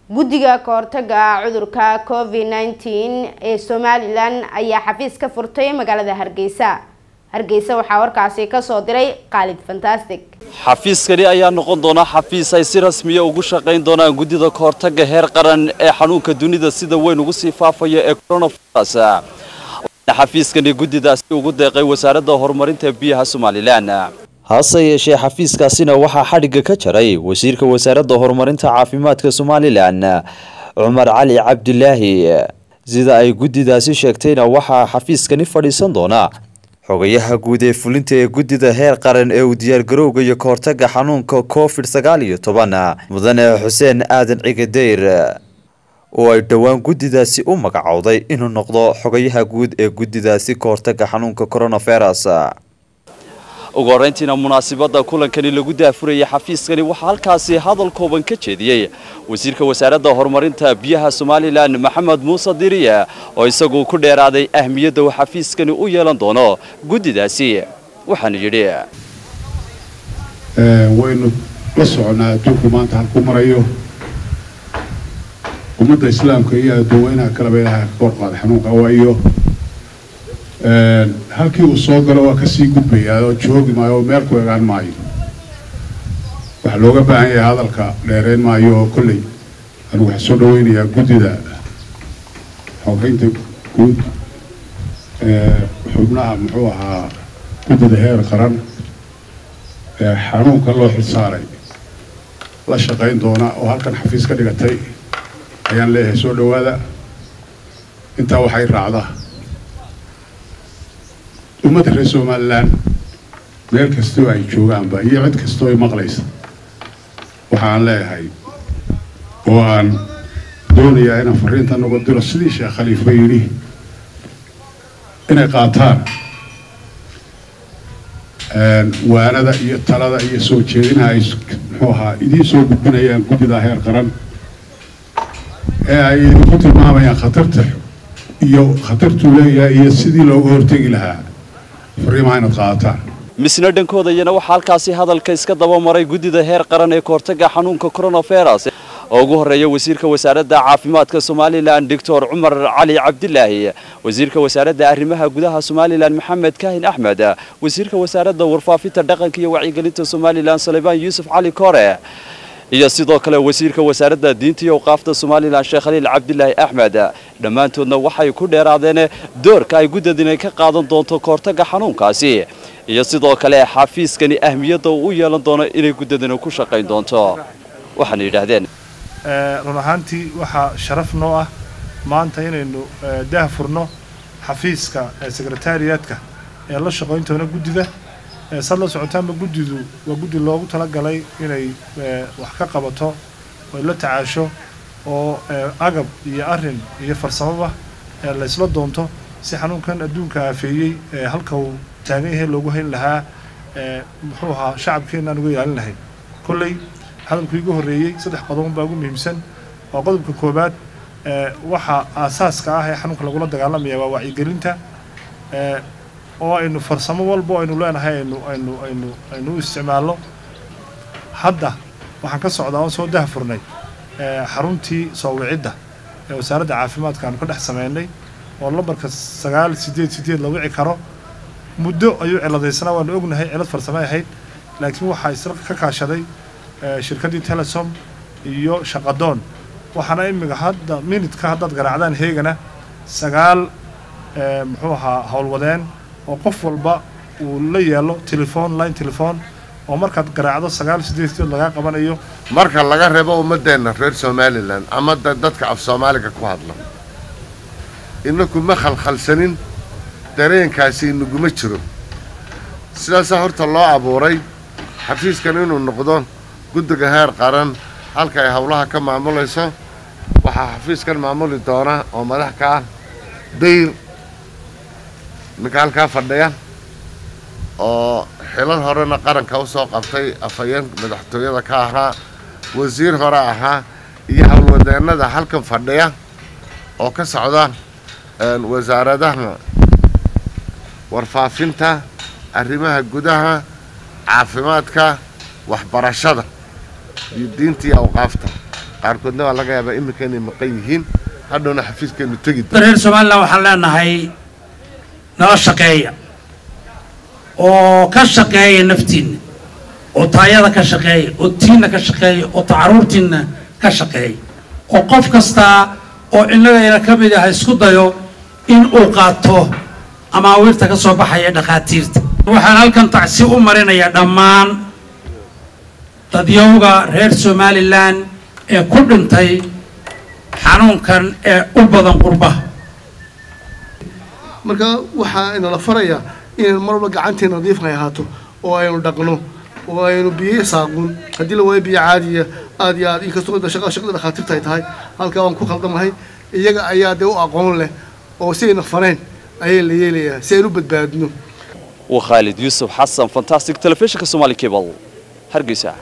guddiga kahortaga cudurka covid nneteen ee somalilan ayaa xafiis ka furtay magaalada hargeysa hargeysa waxaa warkaasi kasoo diray khaalid fantastic xafiiskani ayaa noqon doona xafiis ay si rasmiya ugu shaqayn doonaan guddida kahortaga heer qaran ee xanuunka dunida sida weyn ugu sii faafaya ee coronavirus xafiiskani guddidaasi ugu deeqay wasaaradda horumarinta biyaha somalilan hase yeeshee xafiiskaasina waxaa xadhigga ka jaray wasiirka wasaaradda horumarinta caafimaadka somalilan cumar cali cabdilaahi sida ay guddidaasi sheegtayna waxaa xafiiskani fadhiisan doona xogayaha guud ee fulinta ee guddida heer qaran ee uu diyaargarowga iyo kahortaga xanuunka covid sagaal iyo toban mudane xuseen aadan cigadeyr oo ay dhowaan guddidaasi u magacowday inuu noqdo xogayaha guud ee guddidaasi kahortaga xanuunka coronavirus ugu horeyntiina munaasabada kulankani lagu daafurayay xafiiskani waxaa halkaasi hadal kooban ka jeediyey wasiirka wasaaradda horumarinta biyaha somalilan maxamed muuse diriye oo isagu ku dheeraaday ahmiyadda uu xafiiskani u yeelan doono guddidaasi waxaanu yidhi waynu la soconaa adduunku maanta halku marayo ummadda islaamka iyo adduunweynaha kaleba ilaahay ka borqaada xanuunka waayo halkii uu soo galo waa kasii gudbayaa oo joogi maayo oo meel ku egaan maayo waxaa looga baahan yahay hadalka dheereyn maayo oo kolley anigu waxaa soo dhaweynayaa guddida xogeynta guud xubnaha muxuu ahaa guddida heer qaran ee xanuunka loo xilsaaray la shaqayn doona oo halkan xafiis ka dhigatay ayaan leeyahay soo dhawaada intaa waxay raacdaa ummadda reer somalilan meel kastoo ay joogaanba iyo cid kastoo ay maqlaysa waxaan leeyahay oo aan doonayaa inaan fariinta nogo diro sidii sheekh khaliifa yidhi inay qaataan waanada iyo talada iyo soo jeedinaha ay muxuu ahaa idiin soo gudbinayaan guddida heer qaran ee ay idinku tilmaamayaan khatarta iyo khatartuu leeyahay iyo sidii looga hortegi lahaa fariimaha inaad qaadataan misna dhankooda iyana waxaa halkaasi hadalka iska daba maray guddida heer qaran ee kahortaga xanuunka coronavirus oo ugu horeeya wasiirka wasaaradda caafimaadka somalilan doctor cumar cali cabdilaahi wasiirka wasaaradda arrimaha gudaha somalilan maxamed kaahin axmed wasiirka wasaaradda warfaafinta dhaqanka iyo wacyigelinta somalilan salebaan yuusuf cali kore iyo sidoo kale wasiirka wasaaradda diinta iyo awqaafta somalilan sheekh khaliil cabdilaahi axmed dhammaantoodna waxay ku dheeraadeen doorka ay guddadani ka qaadan doonto kahortaga xanuunkaasi iyo sidoo kale xafiiskani ahmiyadda uu u yeelan doono inay guddadani ku shaqayn doonto waxaana yidhaahdeen run ahaantii waxaa sharaf noo ah maanta inaynu daah furno xafiiska sekretariyaadka ee la shaqayntoona guddida saad la socotaanba guddidu waa guddi loogu talagalay inay wax ka qabato oy la tacaasho oo agab iyo arin iyo farsamaba laysla doonto si xanuunkan adduunka aafeeyey halka uu taagan yahay loogu hayn lahaa muxuu ahaa shacabkeenaan uga ilaalin lahayn kolley hadalku igu horreeyey saddex qodob baa ugu muhiimsan waa qodobka koowaad waxa aasaaska ah ee xanuunka lagula dagaalamaya waa wacyigelinta oo aynu farsamo walba aynu leenahay aynu aynu aynu aynu u isticmaalno hadda waxaan ka socdaa oon soo dahfurnay xaruntii soo wicidda ee wasaaradda caafimaadka aanu ka dhex sameynay oo lambarka sagaal sideed sideed la wici karo muddo ayuu ciladaysnaa waanu ognahay cilad farsamo ahayd laakiin waxaa isla ka kaashaday shirkaddii telesom iyo shaqadoon waxaana imiga hadda minutka haddaad garaacdaan heegana sagaal muxuu ahaa howlwadeen oo qof walba uu la yeelo telefoon line telefoon oo markaad garaacdo sagaal sideed sideed lagaa qabanayo marka laga reebo ummadeenna reer somalilan ama dadka af soomaaliga ku hadla inaku ma khalkhalsanin dareenkaasi inaguma jiro sidaasaa horta loo abuuray xafiiskan inuu noqdo guddiga heer qaran halka ay howlaha ka maamulayso waxaa xafiiskan maamuli doona oo madax ka ah dayr ninka halkaa fadhiya oo xilal horena qaranka usoo qabtay afhayeen madaxtooyada ka ahaa wasiir hore ahaa iyo howlwadeennada halkan fadhiya oo ka socda wasaaradaha warfaafinta arrimaha gudaha caafimaadka waxbarashada iyo diinta iyo awqaafta qaarkoodna waa laga yaabaa iminka inay maqan yihiin hadhowna xafiiskeenu tegi reer somalilan waxaan leenahay nala shaqeeya oo ka shaqeeya naftiinna oo taayada ka shaqeeya oo tiinna ka shaqeeya oo tacaruurtiinna ka shaqeeya oo qof kastaa oo innagayna ka mid ah isku dayo in uu qaato amaawiirta ka soo baxaya dhakhaatiirta waxaan halkan tacsi u marinayaa dhammaan dadyowga reer somalilan ee ku dhintay xanuunkan ee u badan qurbaha marka waxaa inala farayaa inaynu mar walba gacantii nadiifna ay ahaato oo aynu dhaqno oo aynu biyo saaqun haddii la waayo biyo caadiya aad iyo aad inkastoo shaqa shaqada dhakhaatiirta ay tahay halkaa waan ku khaldamahay iyaga ayaa dee u aqoon leh oo si ayna faneen ayaa la yeelayaa si aynu u badbaadno waa khaalid yuusuf xasan fantastic telefishinka somali cable hargeysa